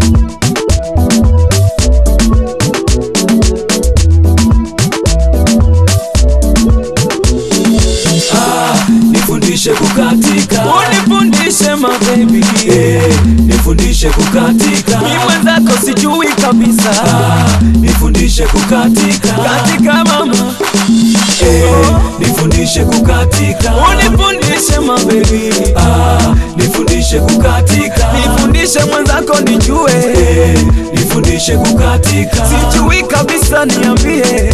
nifundishe kukatika unifundishe mabebi eh, nifundishe kukatika mi mwenzako sijui kabisa Ah, nifundishe kukatika katika mama eh, nifundishe kukatika unifundishe mabebi Ah, nifundishe kukatika nifundishe mwenzako nijue eh, nifundishe kukatika sijui kabisa niambie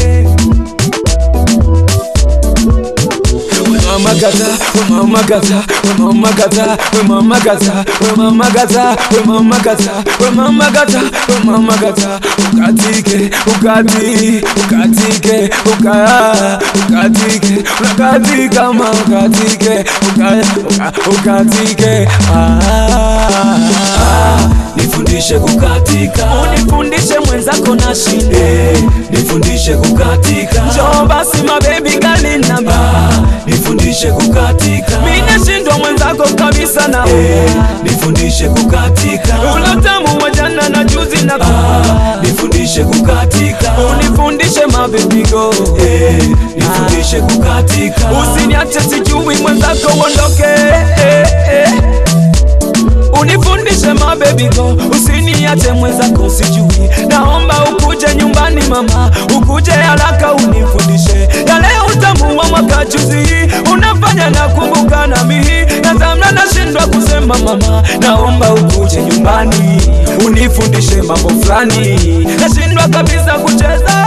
Mama gata, we mama gata, we mama gata, we mama gata, we mama gata, we mama gata, we mama gata, we mama gata, ukatike, ukati, ukatike, uka, ukatike, unakatika ma ukatike, uka, uka, ukatike, ah, nifundishe kukatika unifundishe mwenzako na shinde, eh, nifundishe kukatika njoo basi mabebi gali namba Ah, nifundishe kukatika minashindwa mwenzako kabisa na eh, nifundishe kukatika ulatamu wa jana na juzi na Ah, nifundishe kukatika unifundishe mabebigo eh, nifundishe kukatika usiniache sijui mwenzako uondoke eh, eh. unifundishe mabebigo usiniache mwenzako sijui naomba ukuje nyumbani mama ukuje haraka unifundishe yale utamu wa mwaka juzi unafanya na kumbuka na mihi nazamna nashindwa kusema mama naomba ukuje nyumbani unifundishe mambo fulani nashindwa kabisa kucheza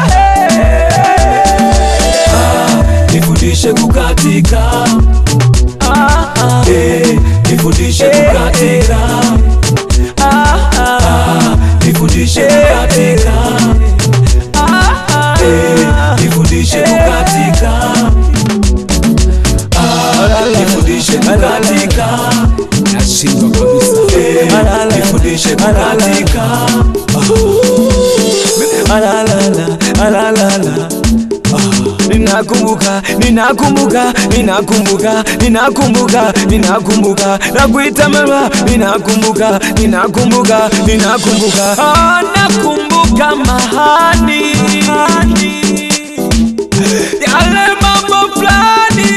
Ah, nifundishe kukatika ah, ah, eh, nifundishe kukatika ah, ah, Ah, nifundishe kukatika ah, eh, ah. nifundishe kukatika Ah, nifundishe kukatika nashindwa kabisa eh, nifundishe kukatika Alalala, alalala. Ah, Ninakumbuka, ninakumbuka, ninakumbuka, ninakumbuka, ninakumbuka, nakuita mama, ninakumbuka, ninakumbuka, ninakumbuka, ah, nakumbuka mahani yale mambo fulani,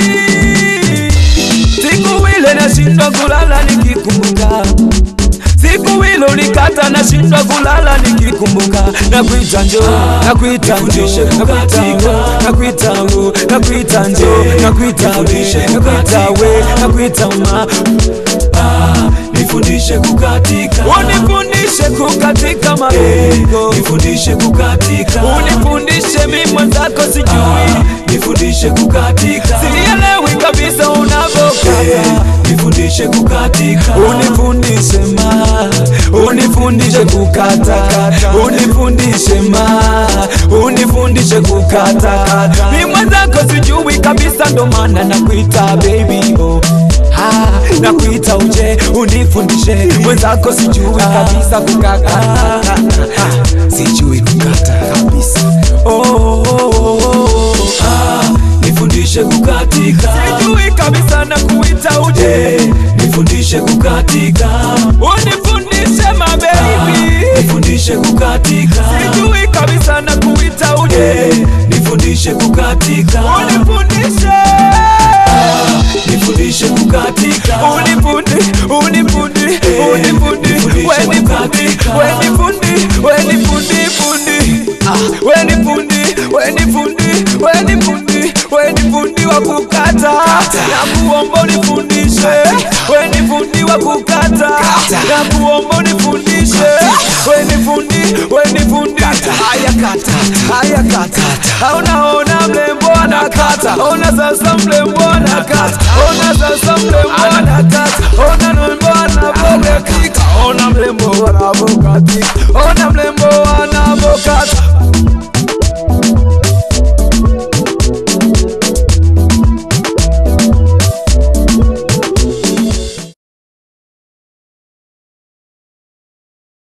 siku ile nashindwa kulala nikikumbuka siku ile ulikata nashindwa kulala nikikumbuka nakuita njo nakuita njo nifundishe nakuita ngo kukatika. nakuita ngo nakuita njo Eh, nakuita nifundishe we nakuita kukatika. we nakuita ma Ah, nifundishe kukatika unifundishe kukatika eh, mapigo nifundishe kukatika unifundishe mi mwenzako Ah, sijui nifundishe kukatika sielewi kabisa eh, unavokata nifundishe kukatika unifundishe ma unifundishe kukatakata unifundishe ma unifundishe kukatakata mi mwenzako sijui kabisa ndo maana nakuita baby oh. Ah, nakuita uje unifundishe mwenzako sijui kabisa kukakata sijui kukata kabisa oh, oh, oh, oh. Ah, nifundishe kukatika sijui kabisa nakuita uje eh, nifundishe kukatika unifundishe mabebi nifundishe kukatika sijui kabisa na kuita uje eh, nifundishe kukatika unifundishe nifundishe kukatika unifundi unifundi unifundi nifundishe wenifundi kukatika. wenifundi wenifundi fundi Ah, wenifundi wenifundi wenifundi wenifundi wa kukata na kuomba unifundishe wenifundi wa kukata na kuomba unifundishe wenifundi wenifundi haya kata haya kata unaona mlembo anakata ona sasa mlembo anakata ona sasa mlembo anakata ona mlembo anavokatika ona mlembo anavokatika ona mlembo anavokatika